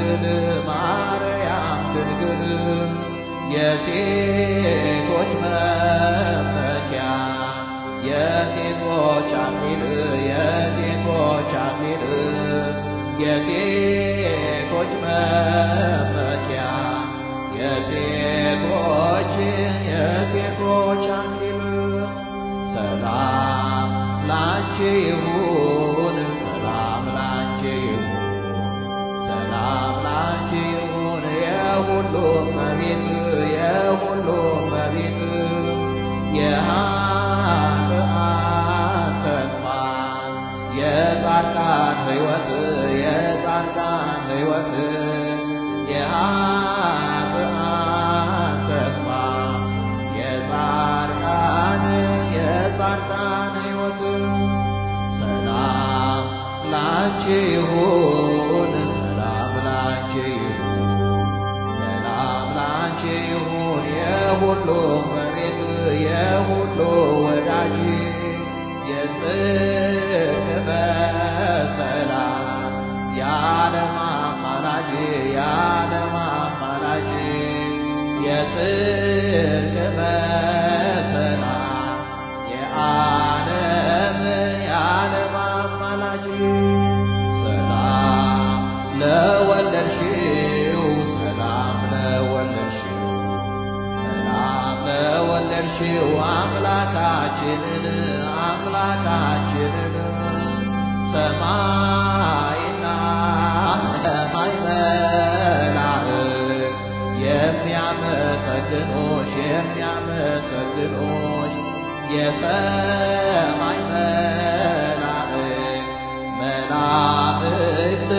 ድንግል ማርያም ድንግል የሴቶች መመኪያ የሴቶች አክሊል የሴቶች አክሊል የሴቶች መመኪያ የሴቶች የሴቶች አክሊል ሰላም ላንቺ ይሁን ሰላም ላንቺ ይሁን ሰላም ላንቺ ይሁን የሁሉ መቤት የሁሉ መቤት የኃጥአን ተስፋ የጻድቃን ሕይወት የጻድቃን ሕይወት የኃጥአን ተስፋ የጻድቃን የጻድቃን ሕይወት ሰላም ላንቺ ይሁን ሰላም ላንቺ ይሁን ሰላም ላንቺ ይሁን የሁሉ መቤት የሁሉ ወዳጅ የጽድቅ በሰላም የዓለም አማላጅ የዓለም አማላጅ የጽድቅ በሰላም የዓለም የዓለም አማላጅ ሰላም ለወለድሽው ሰላም ለወለድሽው ሰላም ለወለድሽው አምላካችንን አምላካችንን ሰማይና ሰማይ መላእክት የሚያመሰግኖሽ የሚያመሰግኖሽ የሰማይ መላእክት መላእክት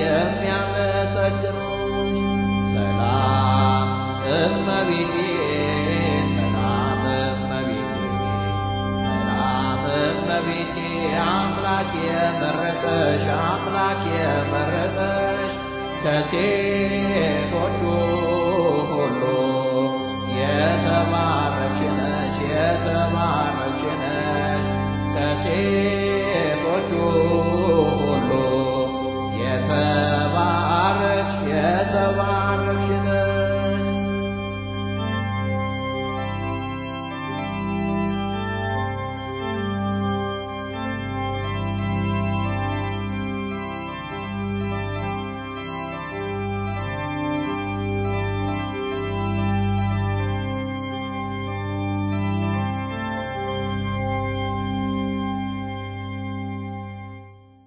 የሚያመሰግኖሽ ሰላም እመቤቴ ሰላም እመቤቴ ሰላም እመቤቴ አምላክ የመረጠሽ አምላክ የመረጠሽ ከሴቶቹ ሁሉ የተባረክሽ ነሽ የተባረክሽ ነሽ ከሴቶቹ ሁሉ የተ